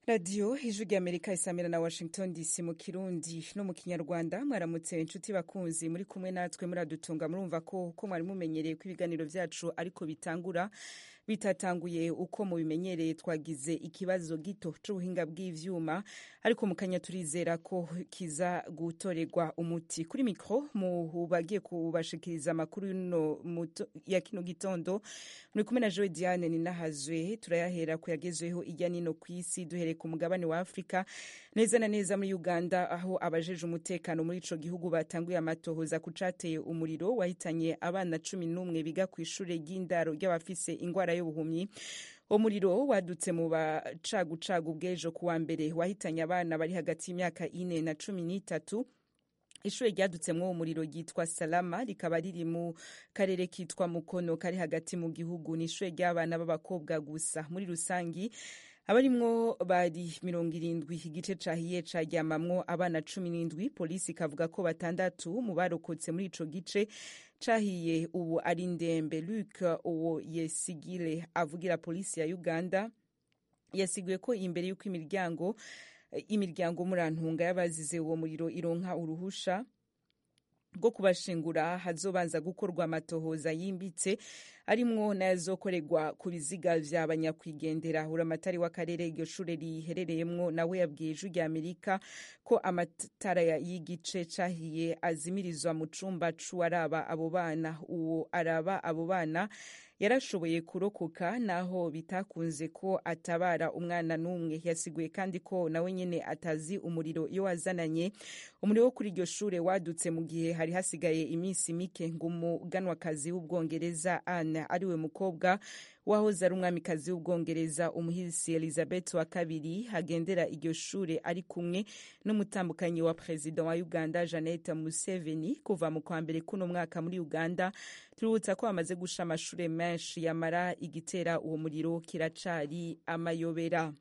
radiyo ijwi ry'amerika isamira na washington dc mu kirundi no mu kinyarwanda mwaramutse inshuti bakunzi muri kumwe natwe muradutunga murumva ko ko mwari mumenyereye ko ibiganiro byacu ariko bitangura bitatanguye uko mubimenyereye twagize ikibazo gito c'ubuhinga bw'ivyuma ariko mu kanya turizera ko kiza gutorerwa umuti kuri mikro mu bagiye kubashikiriza amakuru ya kino gitondo muri kumwe na Joe Diane ninahazwe turayahera ku yagezweho ijya nino kw'isi duhereye ku mugabane wa Afrika neza na neza muri Uganda aho abajeje umutekano muri ico gihugu batanguye amatohoza ku cateye umuriro wahitanye abana cumi n'umwe biga ku ishure ry'indaro ry'abafise ingwara y'ubuhumyi umuriro wadutse mu bacagucagu bw'ejo kuwa mbere wahitanye abana bari hagati y'imyaka ine na cumi n'itatu ishure ryadutsemwo uwo muriro ryitwa salama rikaba riri mu karere kitwa mukono kari hagati mu gihugu ni ishure ry'abana b'abakobwa gusa muri rusangi abarimwo bari mirongo irindwi igice cahiye caryamamwo abana cumi n'indwi polisi ikavuga ko batandatu mu barokotse muri ico gice cahiye ubu ari ndembe luc uwo yesigire avugira polisi ya uganda yasiguye ko imbere y'uko imiryango imiryango murantunga y'abazize uwo muriro ironka uruhusha rwo kubashingura hazobanza gukorwa amatohoza yimbitse arimwo n'ayazokorerwa ku biziga vya banyakwigendera uramatari w'akarere iryo shure riherereyemwo nawe yabwiye ijwi rya amerika ko amatara y'igice cahiye azimirizwa mu cumba c'uwaraba abo bana uwo araba abo bana yarashoboye kurokoka naho bitakunze ko atabara umwana n'umwe yasiguye kandi ko nawe nyene atazi umuriro iyo wazananye umuriro wo kuri iryo shure wadutse mu gihe hari hasigaye iminsi mike ngo umuganwakazi w'ubwongereza Anne ariwe mukobwa wahoze ari umwamikazi w'ubwongereza umuhisi elizabeth wa kabiri hagendera iryo shure ari kumwe n'umutambukanyi wa perezida wa uganda janete museveni kuva mu kwa mbere kuno mwaka muri uganda tuributsa ko bamaze gusha amashure menshi yamara igitera uwo muriro kiracari amayobera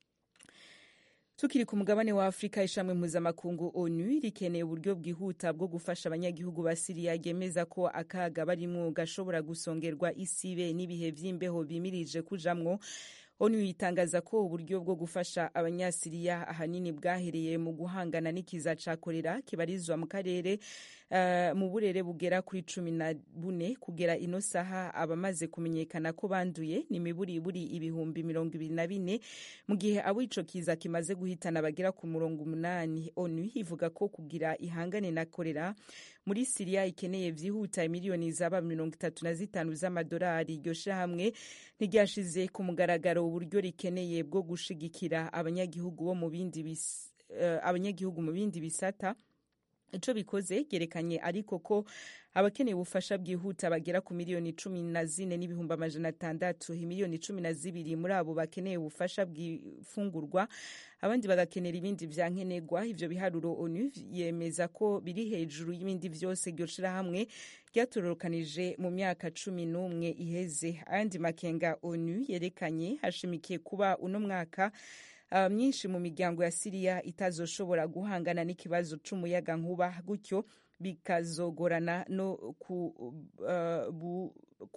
tukiri ku mugabane wa afurika ishamwe mpuzamakungu onu rikeneye uburyo bwihuta bwo gufasha abanyagihugu ba siriya ryemeza ko akaga barimwo gashobora gusongerwa isibe n'ibihe vy'imbeho bimirije kujamwo onu yitangaza ko uburyo bwo gufasha abanyasiriya ahanini bwahereye mu guhangana n'ikiza ca korera kibarizwa mu karere uh, mu burere bugera kuri cumi na bune kugera ino saha abamaze kumenyekana ko banduye ni miburiburi ibihumbi mirongo ibiri na bine mu gihe abo ico kiza kimaze guhitana bagera ku murongo umunani onu ivuga ko kugira ihangane na korera muri siriya ikeneye vyihuta miliyoni zaba mirongo itatu na zitanu z'amadolari iryo shirahamwe ntiryashize ku mugaragaro uburyo rikeneye bwo gushigikira abanyagihugu bo mu bindi uh, abanyagihugu mu bindi bisata ico bikoze ryerekanye ariko ko abakeneye ubufasha bwihuta bagera ku miliyoni cumi na zine n'ibihumbi amajana atandatu miliyoni cumi na zibiri muri abo bakeneye ubufasha bw'ifungurwa abandi bagakenera ibindi vya nkenerwa ivyo biharuro onu yemeza ko biri hejuru y'ibindi vyose iryo shirahamwe ryatororokanije mu myaka cumi n'umwe iheze ayandi makenga onu yerekanye hashimikiye kuba uno mwaka uh, myinshi mu miryango ya siriya itazoshobora guhangana n'ikibazo c'umuyaga nkuba gutyo bikazogorana no ku, uh,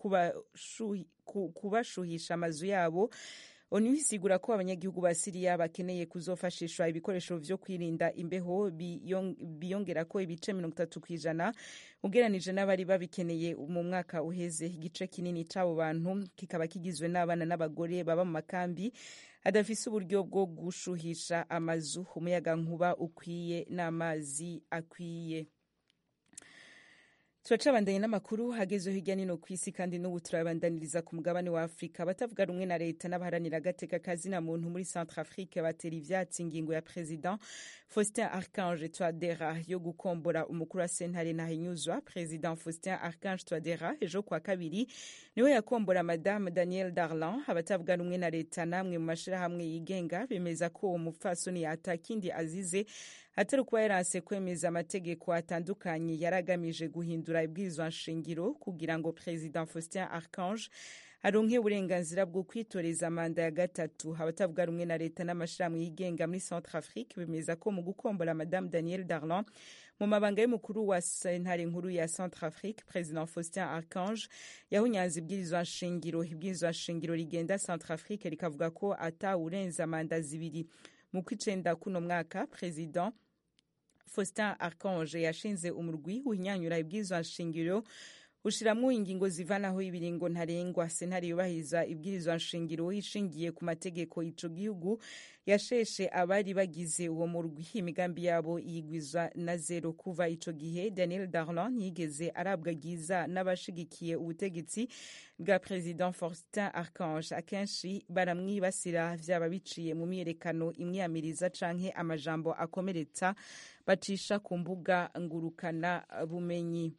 kubashuhisha amazu yabo onu isigura ko abanyagihugu ba siriya bakeneye kuzofashishwa ibikoresho vyo kwirinda imbeho biyongera ko ibice mirongo itatu kw'ijana ugeranije n'abari babikeneye mu mwaka uheze igice kinini c'abo bantu kikaba kigizwe n'abana n'abagore baba mu makambi adafise uburyo bwo gushuhisha amazu umuyaga nkuba ukwiye n'amazi akwiye turacabandanye n'amakuru hagezweho hirya nino ku isi kandi n'ubu turabandaniriza ku mugabane wa afurika abatavuga rumwe na leta n'abaharanira agateka kazina muntu muri centre afrique batera ivyatsi ingingo ya president faustin archange twadera yo gukombora umukuru wa sentare ntahinyuzwa president faustin archange twadera ejo kwa kabiri niwe yakombora madame daniel darlan abatavuga rumwe na leta namwe mu mashirahamwe yigenga bemeza ko uwo mupfasoni atakindi azize atari ukuba yaranse kwemeza amategeko atandukanye yari agamije guhindura ibwirizwa nshingiro kugira ngo president faustin archange aronke uburenganzira bwo kwitoreza manda ya gatatu abatavuga rumwe na leta n'amashirahamwe yigenga muri centre afrique bemeza ko mu gukombora madame daniel darlan mu mabanga y'umukuru wa sentare nkuru ya centrafrique president faustin archange yahunyanze ibwirizwa nshingiro ibwirizwa nshingiro rigenda centrafrique rikavuga ko atawurenza manda zibiri mu kwicenda kuno mwaka president faustin archange yashinze umurwi uhinyanyura ibwirizwa nshingiro ushiramwo ingingo zivanaho ibiringo ntarengwa sentare yubahiriza ibwirizwa nshingiro ishingiye ku mategeko ico gihugu yasheshe abari bagize uwo murwi imigambi yabo yigwizwa na zero kuva ico gihe daniel darlan ntiyigeze arabwa giza n'abashigikiye ubutegetsi bwa president faustin archange akenshi baramwibasira vyaba biciye mu myiyerekano imwiyamiriza canke amajambo akomeretsa bacisha ku mbuga ngurukana bumenyi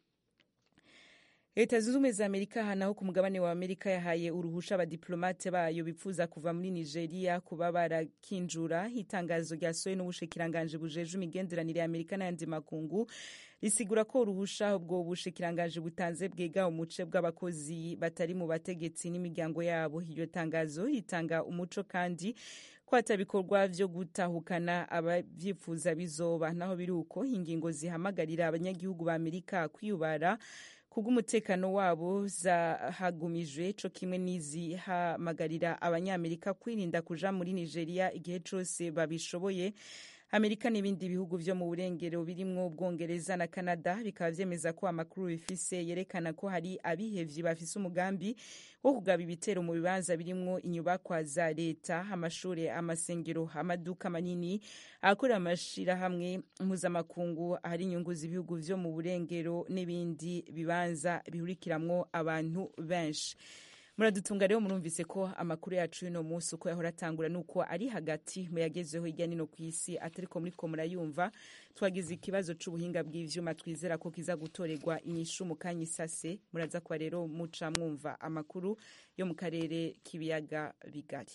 leta zunze ubumwe za amerika hanaho ku mugabane wa amerika yahaye uruhusha abadiplomate bayo bipfuza kuva muri nigeria kuba barakinjura itangazo ryasohowe n'ubushikiranganje bujeje imigenderanire ya amerika n'ayandi makungu risigura ko uruhusha ubwo bushikiranganje butanze bwiga umuce bw'abakozi batari mu bategetsi n'imiryango yabo iryo tangazo ritanga umuco kandi ko hatabikorwa vyo gutahukana abavyifuza bizoba naho biri uko ingingo zihamagarira abanyagihugu ba amerika kwiyubara kubw'umutekano wabo zahagumijwe co kimwe n'izihamagarira abanyamerika kwirinda kuja muri nigeria igihe cose babishoboye amerika n'ibindi bihugu vyo mu burengero birimwo ubwongereza na canada bikaba vyemeza ko amakuru bifise yerekana ko hari abihevyi bafise umugambi wo kugaba ibitero mu bibanza birimwo inyubakwa za leta amashure amasengero amaduka manini akorera amashirahamwe mpuzamakungu ahari inyungu z'ibihugu vyo mu burengero n'ibindi bibanza bihurikiramwo abantu benshi muradutunga rero murumvise ko amakuru yacu y'uno munsi uko yahora atangura nuko ari hagati mu yagezeho hirya nino ku isi atariko muriko murayumva twagize ikibazo c'ubuhinga bw'ivyuma twizera ko kiza gutorerwa inyishu mu kanya isase muraza kuba rero muca mwumva amakuru yo mu karere k'ibiyaga bigari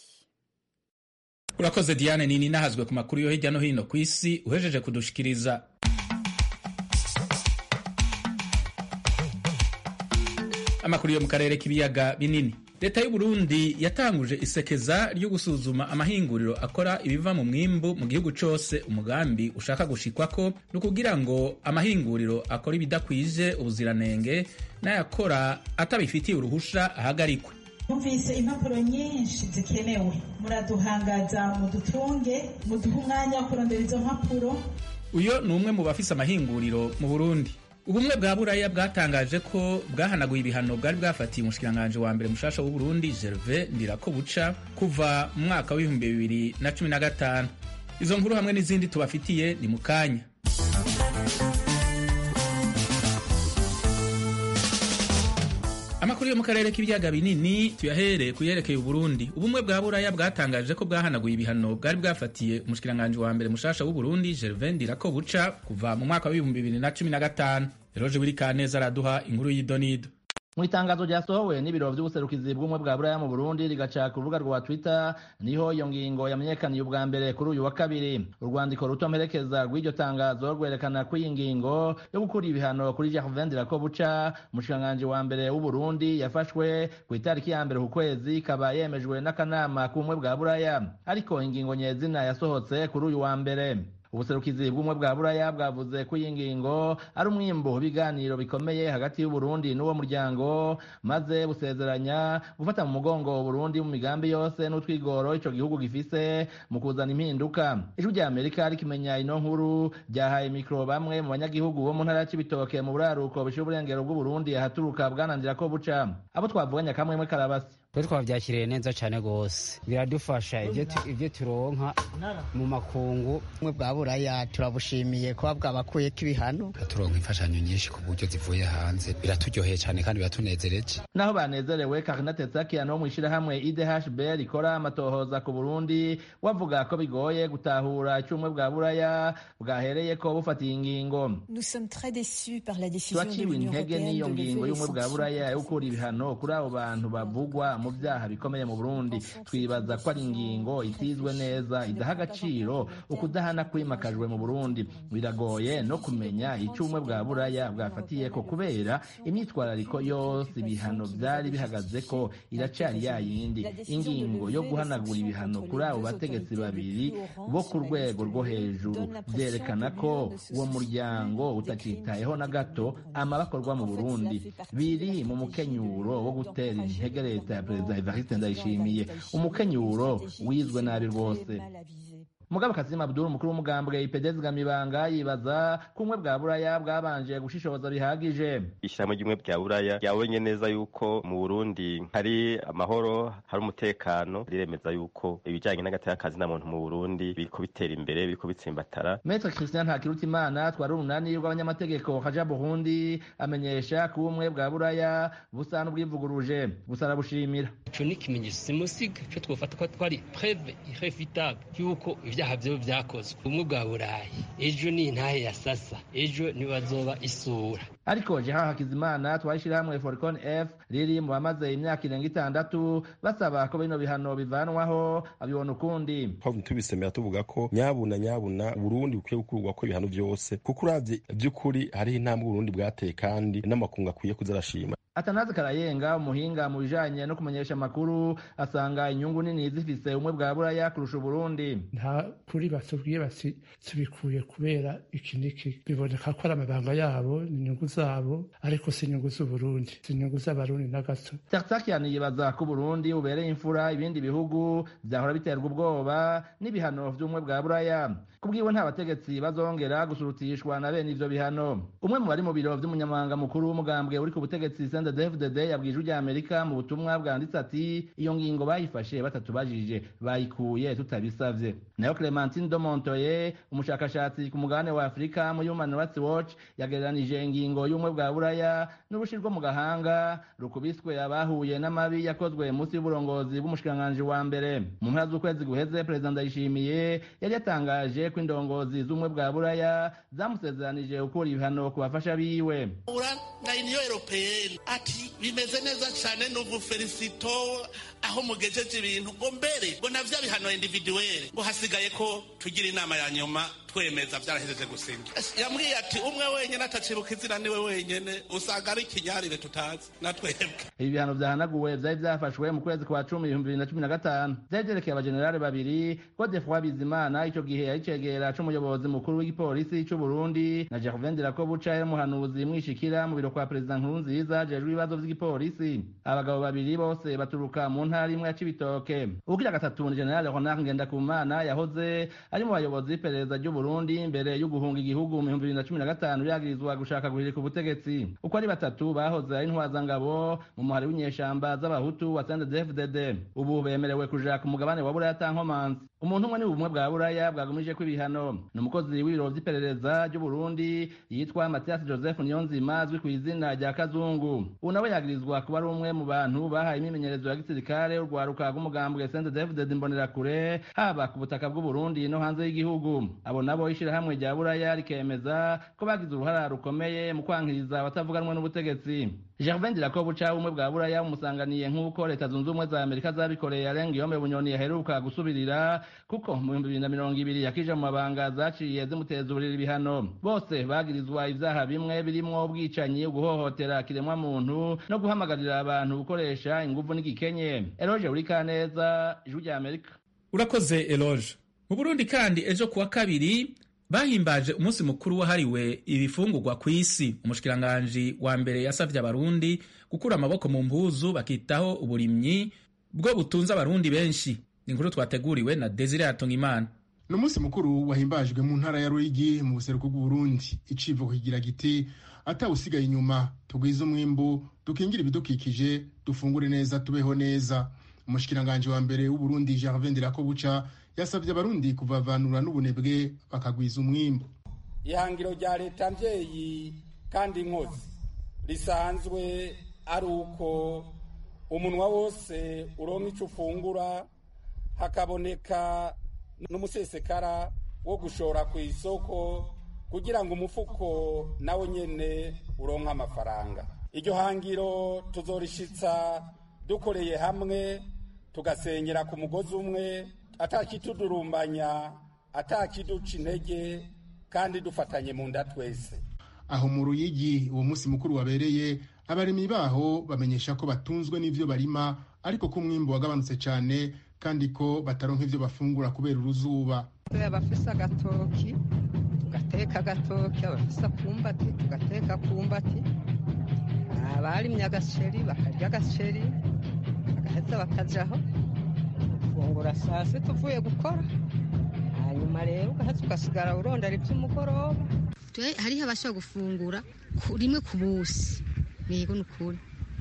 urakoze diane nini nahazwe ku makuru yo hirya no hino ku isi uhejeje kudushikiriza amakuru yo mu karere k'ibiyaga binini leta y'u Burundi yatanguje isekeza ryo gusuzuma amahinguriro akora ibiva mu mwimbu mu gihugu cose umugambi ushaka gushikwako ni ukugira ngo amahinguriro akora ibidakwije ubuziranenge n'ayakora atabifitiye uruhusha ahagarikwe Numvise impapuro nyinshi zikenewe muraduhangaza mudutunge muduhe umwanya wo kurondera izo mpapuro uyo ni umwe mu bafise amahinguriro mu Burundi ubumwe bwa buraya bwatangaje ko bwahanaguye ibihano bwari bwafatiye umushikiranganji wa mbere mushasha w'u Burundi Gervais Ndirakobuca kuva mu mwaka w'ibihumbi bibiri na cumi na gatanu izo nkuru hamwe n'izindi tubafitiye ni mu kanya amakuru yo mu karere k'ibiyaga binini tuyahere kuyerekeye Burundi ubumwe bwa buraya bwatangaje ko bwahanaguye ibihano bwari bwafatiye umushikiranganji wa mbere mushasha w'u Burundi Gervais Ndirakobuca kuva mu mwaka w'ibihumbi bibiri na cumi na gatanu Eroje Burikaneza araduha inkuru y'idonido mu itangazo ryasohowe n'ibiro vy'ubuserukizi bw'ubumwe bwa buraya mu burundi rigaca ku rubuga rwa twitter niho iyo ngingo yamenyekaniye ubwa mbere kuri uyu wa kabiri urwandiko ruto mperekeza rw'iryo tangazo rwerekana ko iyi ngingo yo gukura ibihano kuri gervain ndirakobuca umushikiranganji wa mbere w'uburundi yafashwe ku itariki ya mbere ku kwezi ikaba yemejwe n'akanama k'ubumwe bwa buraya ariko ingingo nyezina yasohotse kuri uyu wa mbere ubuserukizi bw'umwe bwa buraya bwavuze ko iyi ngingo ari umwimbo w'ibiganiro bikomeye hagati y'uburundi n'uwo muryango maze busezeranya gufata mu mugongo uburundi mu migambi yose n'utwigoro ico gihugu gifise mu kuzana impinduka ijwi rya amerika rikimenya ino nkuru ryahaye mikoro bamwe mu banyagihugu bo mu ntara ya cibitoke mu buraruko bishira uburengero bw'uburundi ahaturuka bwanandira ko buca abo twavuganye akamwemwe karabasi twe twabyakiriye neza cyane rwose biradufasha ibyo turonka mu makungu bumwe bwa buraya turabushimiye kuba bwabakuyeko ibihano turonka imfashanyo nyinshi ku buryo zivuye hanze biraturyoheye cyane kandi biratunezereje naho banezerewe karina tetsakian wo mu ishyirahamwe idhb rikora amatohoza ku burundi wavuga ko bigoye gutahura icumwe bwa buraya bwahereye ko bufatiye ingingo turaciwe intege n'iyo ngingo y'ubumwe bwa buraya yo gukura ibihano kuri abo bantu bavugwa mu vyaha bikomeye mu burundi twibaza ko ari ingingo itizwe neza idaha agaciro ukudahana kwimakajwe mu burundi biragoye no kumenya icyo ubumwe bwa buraya bwafatiyeko kubera imyitwarariko yose ibihano vyari bihagaze ko iracari yayindi ingingo yo guhanagura ibihano kuri abo bategetsi babiri bo ku rwego rwo hejuru vyerekana ko uwo muryango utakitayeho na gato amabakorwa mu burundi biri mu mukenyuro wo gutera intege leta ya perezida evariste ndayishimiye umukenyuro wizwe nabi rwose mugabo kazima abdul umukuru w'umugambwe ipedezi gamibanga yibaza ko ubumwe bwa buraya bwabanje gushishoza bihagije ishyirahamwe ry'ubumwe bwa buraya yabonye neza yuko mu burundi hari amahoro hari umutekano riremeza yuko ibijyanye n'agateka na muntu mu burundi biriko bitera imbere biriko bitsimbatara metre christian ntakirutimana twari urunani rw'abanyamategeko kaja burundi amenyesha ko ubumwe bwa buraya busa n'ubwivuguruje gusa arabushimira ico ni ikimenyetso simusiga co twofata ko twari preve irrefutable yuko ibyaha vyo vyakozwe ubumwe bwa burayi ejo ni intahe ya sasa ejo nibazoba isura ariko jeha hakizimana twashirahamwe forcon f riri mu bamaze imyaka irenga itandatu basaba ko bino bihano bivanwaho abibona ukundi mpamvu tubisemera tuvuga ko nyabuna nyabuna burundi bukwiye gukurwako ibihano vyose kuko uravye vy'ukuri hariho intambwe uburundi bwateye kandi n'amakungu akwiye kuza arashima atanazi karayenga umuhinga mu bijanye no kumenyesha amakuru asanga inyungu nini zifise ubumwe bwa buraya kurusha uburundi nta kuri batubwiye bati tubikuye kubera iki niki biboneka ko ari amabanga yabo ni inyungu zabo ariko si inyungu z'uburundi si inyungu z'abarundi na gato tartakian yibaza ko uburundi bubereye imfura ibindi bihugu vyahora biterwa ubwoba n'ibihano vy'ubumwe bwa buraya kubwiwe nta bategetsi bazongera gusurutishwa na bene ivyo bihano umwe mu bari mu biro vy'umunyamabanga mukuru w'umugambwe uri ku butegetsi CNDD-FDD yabwije ijwi Amerika mu butumwa bwanditse ati iyo ngingo bayifashe batatubajije bayikuye tutabisavye nayo Clementine Domontoye umushakashatsi ku mugabane wa Afurika mu Human Rights Watch yagereranije ingingo y'umwe bwa buraya n'urushi rwo mu gahanga rukubiswe abahuye n'amabi yakozwe munsi y'uburongozi bw'umushikiranganji wa mbere mu mpera z'ukwezi guheze perezida Ndayishimiye yari yatangaje ko indongozi z'umwe bwa buraya zamusezeranije gukura ibihano ku bafasha biwe na uniyo europeyeni ati bimeze neza cyane n'ubu felicito aho mugejeje ibintu ngo mbere ngo na vya bihano individuweli ngo hasigaye ko tugira inama ya nyuma twemeza byarahejeje gusinga yambwiye ati umwe wenyine atacibuka izina niwe wenyine usanga ari ikinyarire tutazi na twebwe ibi bihano vyahanaguwe vyari vyafashwe mu kwezi kwa cumi ibihumbi bibiri na cumi na gatanu vyari vyerekeye abajenerali babiri godefroi bizimana ico gihe yari cegera c'umuyobozi mukuru w'igipolisi c'uburundi na gervain ndirakobuca yari umuhanuzi mwishikira mu biro kwa perezida nkurunziza ajejwe ibibazo vy'igipolisi abagabo babiri bose baturuka mu ntara imwe ya cibitoke uwugira gatatu ni generali ronard ngendakumana yahoze ari mu bayobozi b'iperereza ry'uburundi mbere yo guhunga igihugu mu bihumbi bibiri na cumi na gatanu yagirizwa gushaka guhirika ubutegetsi uko ari batatu bahoze ari intwazangabo mu muhari w'inyeshamba z'abahutu wa CNDD-FDD ubu bemerewe kuja ku mugabane wa buraya tankomanzi umuntu umwe ni ubumwe bwa buraya bwagumije ko ibihano ni umukozi w'ibiro vy'iperereza ry'uburundi yitwa mathias joseph niyonzima azwi ku izina rya kazungu ubu nawe yagirizwa kuba ari umwe mu bantu bahaye imyimenyerezo ya gisirikare urwaruka rw'umugambwe CNDD-FDD imbonerakure haba ku butaka bw'uburundi no hanze y'igihugu abo nabo ishirahamwe rya buraya rikemeza ko bagize uruhara rukomeye mu kwankiriza abatavuganwe n'ubutegetsi gervain ndirakobuca ubumwe bwa buraya bumusanganiye nk'uko leta zunze ubumwe za amerika zabikoreye arenga iyome bunyoni yaheruka gusubirira kuko mu bihumbi bibiri na mirongo ibiri yakije mu mabanga zaciye zimuteza uburiri ibihano bose bagirizwa ivyaha bimwe birimwo ubwicanyi guhohotera kiremwa muntu no guhamagarira abantu gukoresha inguvu n'igikenye eroje urikaneza ijwi rya amerika urakoze eloge mu burundi kandi ejo kuwa kabiri bahimbaje umunsi mukuru wahariwe ibifungurwa ku isi umushikiranganji wa mbere yasavye abarundi gukura amaboko mu mpuzu bakitaho uburimyi bwo butunze abarundi benshi ni inkuru twateguriwe na desire hatungimana ni umunsi mukuru wahimbajwe mu ntara ya ruyigi mu buseruko bw'uburundi icivugo kigira giti atawusigaye inyuma tugwize umwimbu dukingire ibidukikije dufungure neza tubeho neza umushikiranganji wa mbere w'uburundi gervin ndirakobuca yasabye abarundi kuvavanura n'ubunebwe bakagwiza umwimbu ihangiro rya leta mvyeyi kandi nkozi risanzwe ari uko umunwa wose uronka ico ufungura hakaboneka n'umusesekara wo gushora ku isoko kugira ngo umufuko nawe nyene uronke amafaranga iryo hangiro tuzorishitsa dukoreye hamwe tugasenyera ku mugozi umwe atakitudurumbanya atakiduca intege kandi dufatanye mu nda twese aho mu ruyigi uwo munsi mukuru wabereye abarimyi baho bamenyesha ko batunzwe n'ivyo barima ariko ko umwimbu wagabanutse cyane kandi ko bataronka ivyo bafungura kubera uruzuba abafise agatoki tugateka agatoki abafise akumbati tugateka akumbati abarimye agaceri bakarya agaceri bagaheza bakajaho gufungura saa sita uvuye gukora hanyuma rero ugaheza ugasigara urondera iby'umugoroba hariho abashobora gufungura rimwe ku busi yego ni ukuri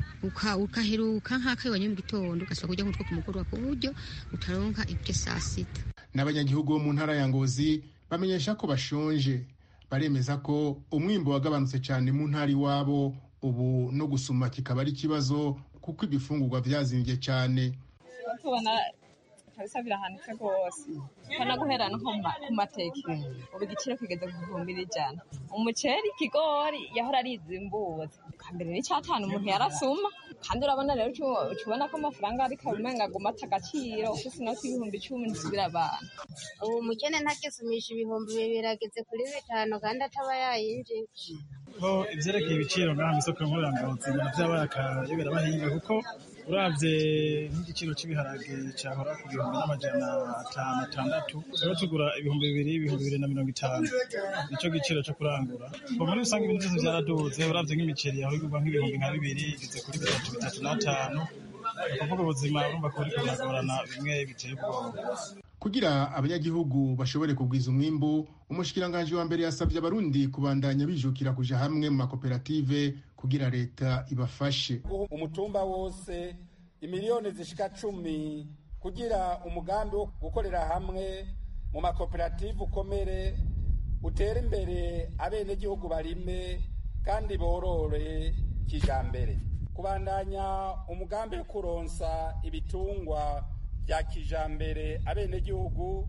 ukaheruka nk'akayi wanywe mu gitondo ugashobora kurya nk'utwo ku mugoroba ku buryo utaronka ibyo saa sita n'abanyagihugu bo mu ntara ya ngozi bamenyesha ko bashonje baremeza ko umwimbo wagabanutse cyane mu ntara iwabo ubu no gusuma kikaba ari ikibazo kuko ibifungurwa byazimbye cyane tubona kabisa birahanitse rwose kana guhera no ku mateke ubu igiciro kigeze ku bihumbi n'ijana umuceri ikigori yahora ari izimbuzi kambere n'icyatanu umuntu yarasuma kandi urabona rero ukibona ko amafaranga ariko umenga aguma ata agaciro ufise inoti y'ibihumbi icumi ntisubira abantu ubu umukene ntakisumisha ibihumbi bibiri ageze kuri bitanu kandi ataba yayinjije ko ivyerekeye ibiciro ngaha mw'isoko nkorangazi ibintu vyabaye akayobera abahinga kuko uravye nk'igiciro c'ibiharage cahora ku gihumbi n'amajana atanu atandatu rero tugura ibihumbi bibiri ibihumbi bibiri na mirongo itanu nico giciro co kurangura ko muri rusange ibintu vyose vyaraduze uravye nk'imiceri yaho igurwa nk'ibihumbi nka bibiri igeze kuri bitatu bitatu n'atanu ukuvuga ubuzima urumva ko buriko buragorana bimwe biteye ubwoba kugira abanyagihugu bashobore kugwiza umwimbu umushikiranganji wa mbere yasabye abarundi kubandanya bijukira kuja hamwe mu makoperative kugira leta ibafashe umutumba wose imiliyoni zishika cumi kugira umugambi wo gukorera hamwe mu makoperative ukomere utere imbere abenegihugu barime kandi borore kijambere kubandanya umugambi wo kuronsa ibitungwa bya kijambere abenegihugu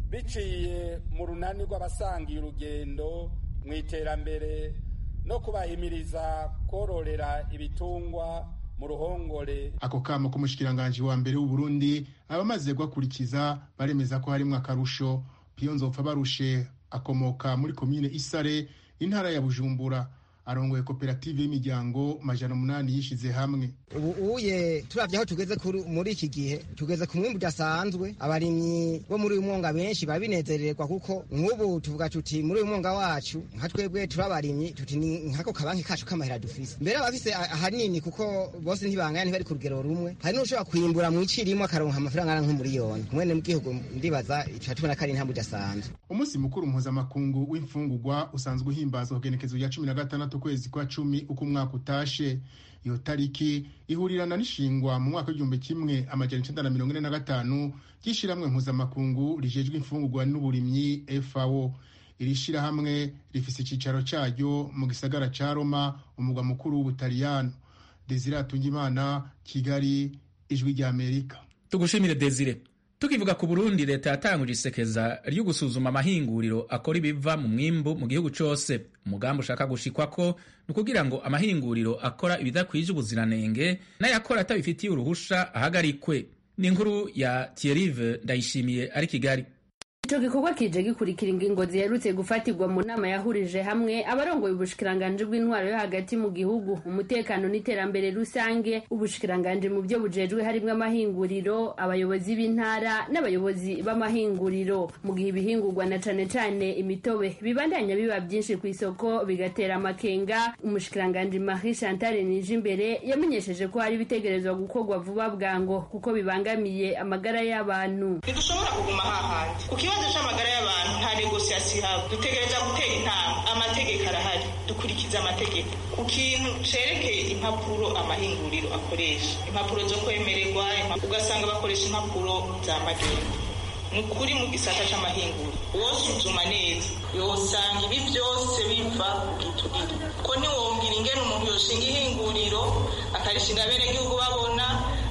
biciye mu runani rw'abasangiye urugendo mu iterambere no kubahimiriza kororera ibitungwa mu ruhongore ako kamo k'umushikiranganji wa mbere w'uburundi abamaze guhakurikiza baremeza ko harimwo akarusho piyo nzopfa barushe akomoka muri komine isare intara ya bujumbura arongoye koperative y'imiryango majana umunani yishize hamwe ubu uye turavye aho tugeze muri iki gihe tugeze ku mwimbu udasanzwe abarimyi bo muri uyu mwonga benshi babinezererwa kuko nk'ubu tuvuga tuti muri uyu mwonga wacu nka twebwe turi abarimyi tuti ni nkako kabanki kacu k'amahera dufise mbere abafise ahanini kuko bose ntibangana ntibari ku rugero rumwe hari n'ushobora kwimbura mu ici rimwe akaronka amafaranga angana nk'umuriyoni mwene mu gihugu ndibaza tuba tubona ko ari intambwe idasanzwe umunsi mukuru mpuzamakungu w'imfungurwa usanzwe uhimbazwa ku genekezo rya cumi na gatandatu ukwezi kwa cumi uko umwaka utashe iyo tariki ihurirana n'ishingwa mu mwaka w'igihumbi kimwe amajana icenda na mirongo ine na gatanu ry'ishirahamwe mpuzamakungu rijejwe imfungurwa n'uburimyi fao iri shirahamwe rifise icicaro caryo mu gisagara ca roma umugwa mukuru w'ubutaliyano desire atungimana kigali ijwi rya amerika tugushimire desire tukivuga ku burundi leta yatanguje isekeza ryo gusuzuma amahinguriro akora ibiva mu mwimbu mu gihugu cose umugambi ushaka gushikwako ni ukugira ngo amahinguriro akora ibidakwije ubuziranenge n'ayakora atabifitiye uruhusha ahagarikwe ni inkuru ya thierrive ndayishimiye ari kigali ico gikorwa kije gikurikira ingingo ziherutse gufatirwa mu nama yahurije hamwe abarongoye ubushikiranganji bw'intwaro yo hagati mu gihugu umutekano n'iterambere rusange ubushikiranganji mu byo bujejwe harimwo amahinguriro abayobozi b'intara n'abayobozi b'amahinguriro mu gihe ibihingurwa na cane cane imitobe bibandanya biba byinshi ku isoko bigatera amakenga umushikiranganji Marie Chantal Nijimbere yamenyesheje ko hari ibitegerezwa gukorwa vuba bwango kuko bibangamiye amagara y'abantu ntidushobora kuguma hahandi ku kibazo c'amagara y'abantu nta negosiyasiyo ihaba dutegereza gutera intambwe amategeko arahari dukurikiza amategeko ku kintu cerekeye impapuro amahinguriro akoresha impapuro zo kwemererwa ugasanga bakoresha impapuro za magendo ni ukuri mu gisata c'amahinguriro wosuzuma neza yosanga ibi vyose biva ku giturire ko ntiwongera ingene umuntu yoshinga ihinguriro akarishinga abenegihugu babona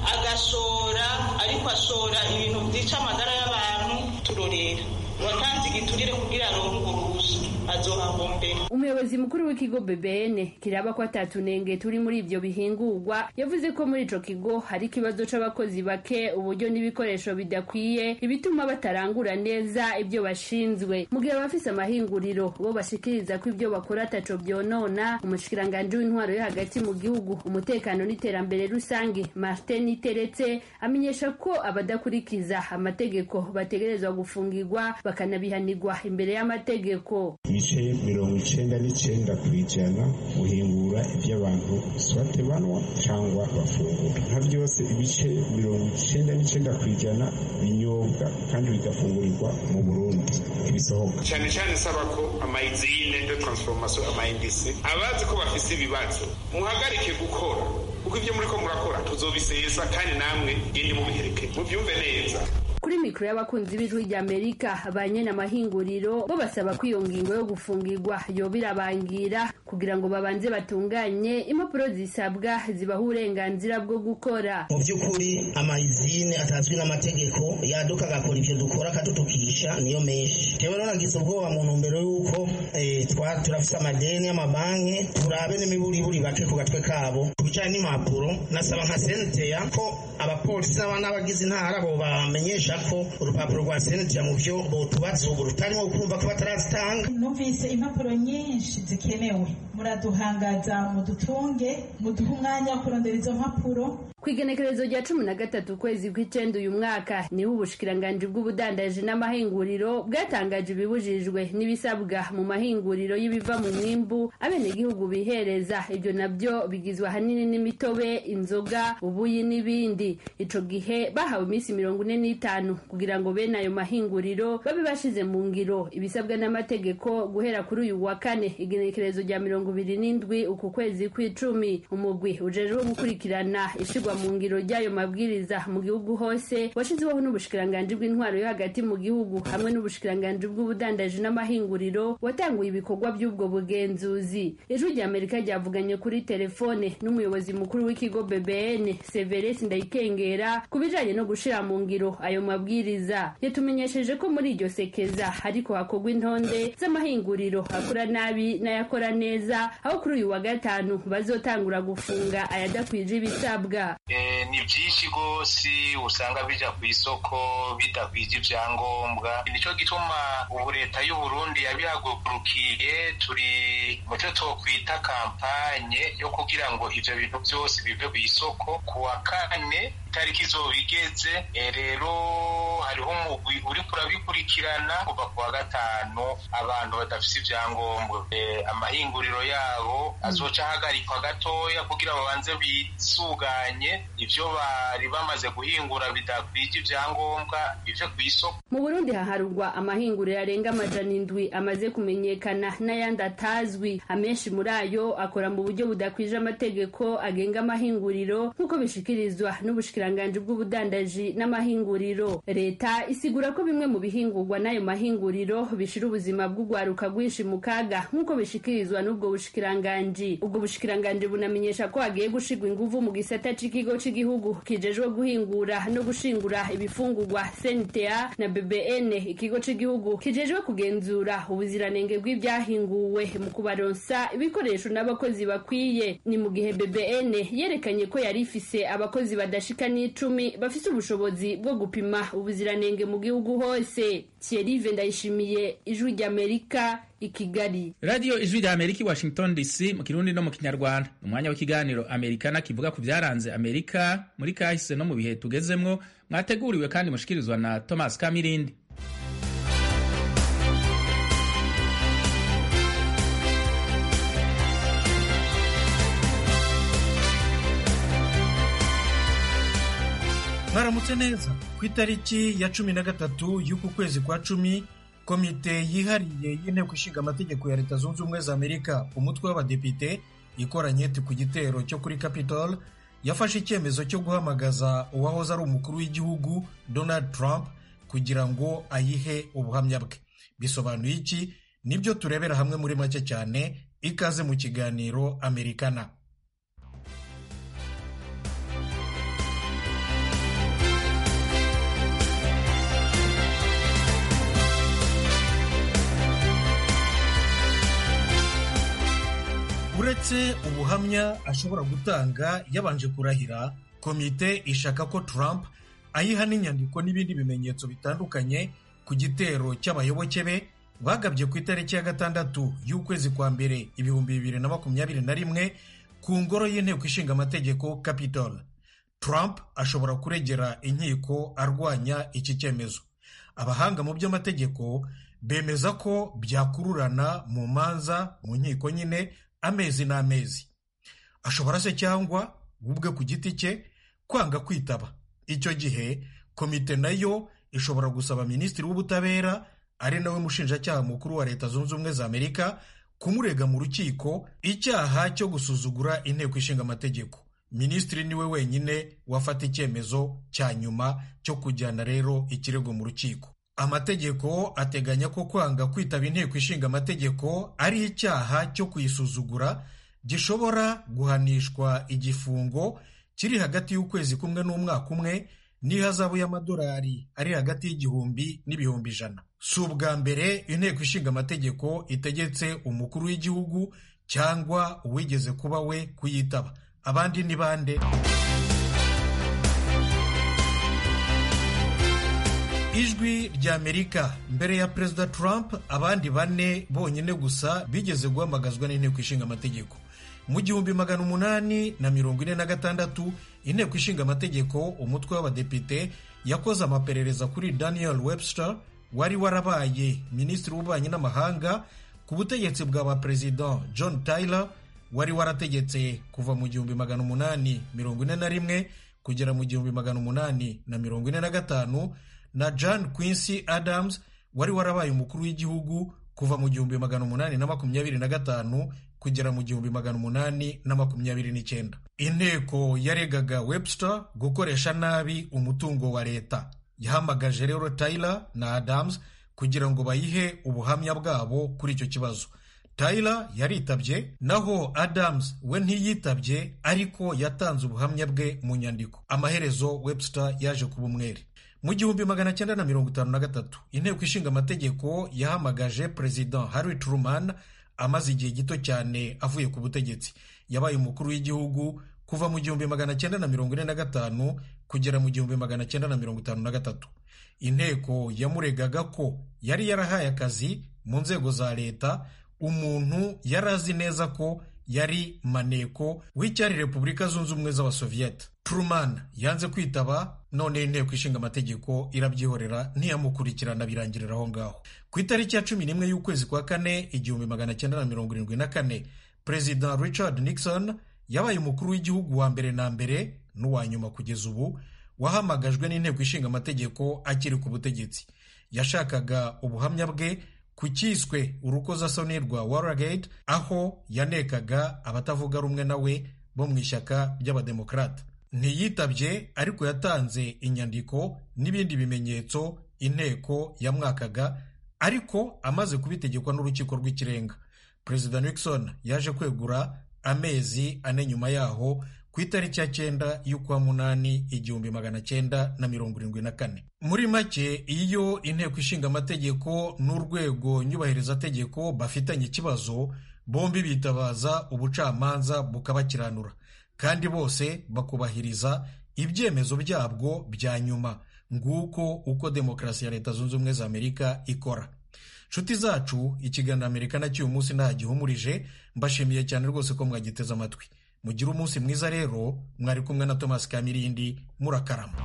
agashora ariko ashora ibintu vyica amagara y'abantu turorera watanze igiturire kugira aronke uruhusha azohahombera umuyobozi mukuru w'ikigo bbn kiraba ko atatunenge turi muri ivyo bihingurwa yavuze ko muri ico kigo hari ikibazo c'abakozi bake uburyo n'ibikoresho bidakwiye ibituma batarangura neza ibyo bashinzwe mu gihe abafise amahinguriro bo bashikiriza ko ibyo bakora ataco vyonona umushikiranganji w'intwaro yo hagati mu gihugu umutekano n'iterambere rusange martin iteretse amenyesha ko abadakurikiza amategeko bategerezwa gufungirwa bakanabihanirwa imbere y'amategeko ibice mirongo icenda n'icenda ku ijana guhingura ivy'abantu swate banwa cyangwa bafungura nka byose ibice mirongo icenda n'icenda ku ijana binyobwa kandi bigafungurirwa mu burundi ibisohoka cyane cyane saba ko amayizine de transformation amayindisi abazi ko bafise ibibazo muhagarike gukora kuko ibyo muri ko murakora tuzobisesa kandi namwe gende mubiherekeye mubyumve neza kuri mikoro y'abakunzi b'ijwi ry'amerika ba nyene amahinguriro bo basaba ko iyo ngingo yo gufungirwa yoba irabangira kugira ngo babanze batunganye impapuro zisabwa zibaha uburenganzira bwo gukora mu by'ukuri amayizine atazwi n'amategeko yaduka agakora ibyo dukora akadutukisha niyo menshi jewe nagize ubwoba mu ntumbero y'uko turafise amadeni y'amabanki turabe n'imiburiburi bake ku gatwe kabo ku bijanye n'impapuro nasaba nka senteya ko abapolisi n'abagize intara bo bamenyesha ko urupapuro rwa senteya mu byo botubaza ubu rutarimo kumva ko batarazitanga numvise impapuro nyinshi zikenewe muraduhangaza mudutunge muduhe umwanya wo kurondera izo mpapuro ku igenekerezo rya cumi na gatatu ukwezi kw'icenda uyu mwaka niho ubushikiranganji bw'ubudandaji n'amahinguriro bwatangaje ibibujijwe n'ibisabwa mu mahinguriro y'ibiva mu mwimbu abenegihugu bihereza ibyo nabyo bigizwe ahanini n'imitobe inzoga ubuyi n'ibindi ico gihe bahawe iminsi mirongo ine n'itanu kugira ngo bene ayo mahinguriro babe bashize mu ngiro ibisabwa n'amategeko guhera kuri uyu wa kane igenekerezo rya mirongo ibiri n'indwi uku kwezi kw'icumi umugwi ujejwe gukurikirana ishirwa mu ngiro ry'ayo mabwiriza mu gihugu hose washyizweho n'ubushikiranganji bw'intwaro yo hagati mu gihugu hamwe n'ubushikiranganji bw'ubudandaji n'amahinguriro watanguye ibikorwa by'ubwo bugenzuzi ijwi rya amerika ryavuganye kuri telefone n'umuyobozi mukuru w'ikigo bbn severesi ndayikengera ku bijanye no gushira mu ngiro ayo mabwiriza yatumenyesheje ko muri iryo sekeza hariko hakorwa intonde z'amahinguriro akora nabi n'ayakora neza aho kuri uyu wa gatanu bazotangura gufunga ayadakwije ibisabwa ni byinshi rwose usanga bija ku isoko bidakwije ibyangombwa nicyo gituma ubu leta y'uburundi yabihagurukiye turi mu cyo twokwita kampanye yo kugira ngo ivyo bintu byose bive ku isoko ku wa kane itariki izoba igeze rero hariho umugwi uriko urabikurikirana kuva ku wa gatanu abantu badafise ivyangombwa amahinguriro yabo azoca ahagarikwa gatoya kugira babanze bisuganye ivyo bari bamaze guhingura bidakwije ivyangombwa bive ku isoko mu burundi haharurwa amahinguriro arenga amajana indwi amaze kumenyekana n'ayandi atazwi amenshi muri ayo akora mu buryo budakwije amategeko agenga amahinguriro nk'uko bishikirizwa n'ubushikiranganji bw'ubudandaji n'amahinguriro leta isigura ko bimwe mu bihingurwa n'ayo mahinguriro bishira ubuzima bw'urwaruka rwinshi mu kaga nk'uko bishikirizwa n'ubwo bushikiranganji ubwo bushikiranganji bunamenyesha ko hagiye gushirwa inguvu mu gisata c'ikigo c'igihugu kijejwe guhingura no gushingura ibifungurwa sentea na bbn ikigo c'igihugu kijejwe kugenzura ubuziranenge bw'ibyahinguwe mu kubaronsa ibikoresho n'abakozi bakwiye ni mu gihe bbn yerekanye ko yari ifise abakozi badashika n'icumi bafise ubushobozi bwo gupima ubuziranenge mu gihugu hose thierry ndayishimiye ijwi ry'amerika i kigali radiyo ijwi rya amerika i washington dc mu kirundi no mu kinyarwanda umwanya w'ikiganiro amerikana kivuga ku byaranze amerika muri kahise no mu bihe tugezemwo mwateguriwe kandi mushikirizwa na thomas kamirindi mwaramutse neza ku itariki ya cumi na gatatu y'uku kwezi kwa cumi komite yihariye y'inteko ishinga amategeko ya leta zunze ubumwe za amerika umutwe w'abadepite ikoranye ku gitero cyo kuri capitol yafashe icyemezo cyo guhamagaza uwahoze ari umukuru w'igihugu donald trump kugira ngo ayihe ubuhamya bwe bisobanuye iki nibyo turebera hamwe muri make cyane ikaze mu kiganiro amerikana uretse ubuhamya ashobora gutanga yabanje kurahira komite ishaka ko trump ayiha n'inyandiko n'ibindi bimenyetso bitandukanye ku gitero cy'abayoboke be bagabye ku itariki ya gatandatu y'ukwezi kwa mbere ibihumbi bibiri na makumyabiri na rimwe ku ngoro y'inteko ishinga amategeko capitol trump ashobora kuregera inkiko arwanya iki cyemezo abahanga mu by'amategeko bemeza ko byakururana mu manza mu nkiko nyine amezi n'amezi ashobora se cyangwa ubwe ku giti cye kwanga kwitaba icyo gihe komite nayo ishobora gusaba minisitiri w'ubutabera ari nawe mushinjacyaha mukuru wa leta zunze ubumwe za amerika kumurega mu rukiko icyaha cyo gusuzugura inteko ishinga amategeko minisitiri niwe wenyine wafata icyemezo cya nyuma cyo kujyana rero ikirego mu rukiko amategeko ateganya ko kwanga kwitaba inteko ishinga amategeko ari icyaha cyo kuyisuzugura gishobora guhanishwa igifungo kiri hagati y'ukwezi kumwe n'umwaka umwe n'ihazabu y'amadolari ari hagati y'igihumbi n'ibihumbi ijana si ubwa mbere inteko ishinga amategeko itegetse umukuru w'igihugu cyangwa uwigeze kuba we kuyitaba abandi ni bande ijwi ry'amerika mbere ya perezida trump abandi bane bonyine gusa bigeze guhamagazwa n'inteko ishinga amategeko mu gihumbi magana umunani na mirongo ine na gatandatu inteko ishinga amategeko umutwe w'abadepite yakoze amaperereza kuri daniel webster wari warabaye minisitiri w'ububanyi n'amahanga ku butegetsi bwa ba perezida john tyler wari warategetse kuva mu gihumbi magana umunani mirongo ine na rimwe kugera mu gihumbi magana umunani na mirongo ine na gatanu na john quincy adams wari warabaye umukuru w'igihugu kuva mu gihumbi magana umunani na makumyabiri na gatanu kugera mu gihumbi magana umunani na makumyabiri n'icyenda inteko yaregaga webster gukoresha nabi umutungo wa leta yahamagaje rero tyler na adams kugira ngo bayihe ubuhamya bwabo kuri icyo kibazo tyler yaritabye naho adams we ntiyitabye ariko yatanze ubuhamya bwe mu nyandiko amaherezo webster yaje kuba umwere mu gihumbi magana cyenda na mirongo itanu na gatatu inteko ishinga amategeko yahamagaje perezida harry truman amaze igihe gito cyane avuye ku butegetsi yabaye umukuru w'igihugu kuva mu gihumbi magana cyenda na mirongo ine na gatanu kugera mu gihumbi magana cyenda na mirongo itanu na gatatu inteko yamuregaga ko yari yarahaye akazi mu nzego za leta umuntu yari azi neza ko yari maneko w'icyari repubulika zunze ubumwe z'abasoviyete truman yanze kwitaba none inteko ishinga amategeko irabyihorera ntiyamukurikirana birangirira aho ngaho ku itariki ya cumi n'imwe y'ukwezi kwa kane igihumbi magana cyenda na mirongo irindwi na kane perezida richard nixon yabaye umukuru w'igihugu wa mbere na mbere n'uwa nyuma kugeza ubu wahamagajwe n'inteko ishinga amategeko akiri ku butegetsi yashakaga ubuhamya bwe ku cyiswe urukozasoni rwa waragate aho yanekaga abatavuga rumwe nawe bo mu ishyaka ry'abademokarata ntiyitabye ariko yatanze inyandiko n'ibindi bimenyetso inteko yamwakaga ariko amaze kubitegekwa n'urukiko rw'ikirenga perezida nixon yaje kwegura amezi ane nyuma yaho ku itariki ya cyenda y'ukwa munani igihumbi magana cyenda na mirongo irindwi na kane muri make iyo inteko ishinga amategeko n'urwego nyubahirizategeko bafitanye ikibazo bombi bitabaza ubucamanza bukabakiranura kandi bose bakubahiriza ibyemezo byabwo bya nyuma nguko uko demokarasi ya leta zunze ubumwe za amerika ikora nshuti zacu ikiganiro amerika nacyo uyu munsi ntagihumurije mbashimiye cyane rwose ko mwagiteze amatwi mugire umunsi mwiza rero mwari kumwe na thomas kamirindi murakarama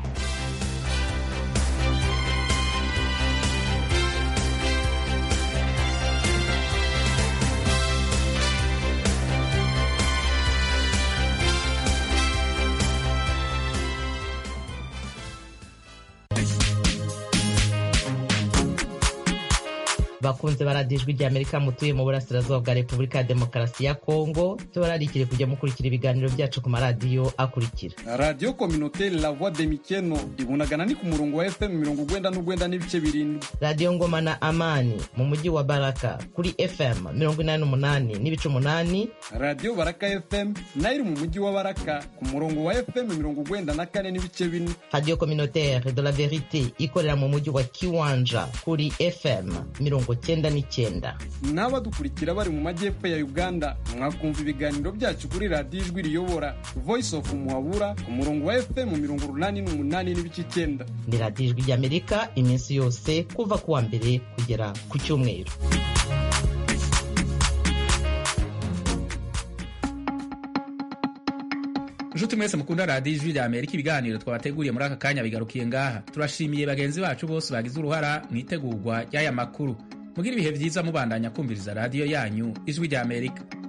bakunze baradijwe rya amerika mutuye mu burasirazuba bwa repubulika ya demokarasi ya kongo tubararikire kujya mukurikira ibiganiro byacu ku maradiyo akurikira radiyo kominoteri la voix de mikeno ibunagana ni ku murongo wa fm mirongo ugwenda n'ugwenda n'ibice birindwi radiyo ngoma na amani mu mujyi wa baraka kuri fm mirongo inani n'umunani n'ibice umunani radiyo baraka fm nayo iri mu mujyi wa baraka ku murongo wa fm mirongo ugwenda na kane n'ibice bine radiyo kominoteri de la verite ikorera mu mujyi wa kiwanja kuri fm mirongo mirongo cyenda n'icyenda n'abadukurikira bari mu majyepfo ya uganda mwakumva ibiganiro byacu kuri radiyo ijwi riyobora voice of muhabura ku murongo wa fm mirongo urunani n'umunani n'ibice icyenda ni radiyo ijwi ry'amerika iminsi yose kuva ku wa mbere kugera ku cyumweru nshuti mwese mukunda radiyo ijwi rya amerika ibiganiro twabateguriye muri aka kanya bigarukiye ngaha turashimiye bagenzi bacu bose bagize uruhara mu itegurwa ry'aya makuru mugira ibihe byiza mubandanya kumviriza radiyo yanyu ijwi rya amerika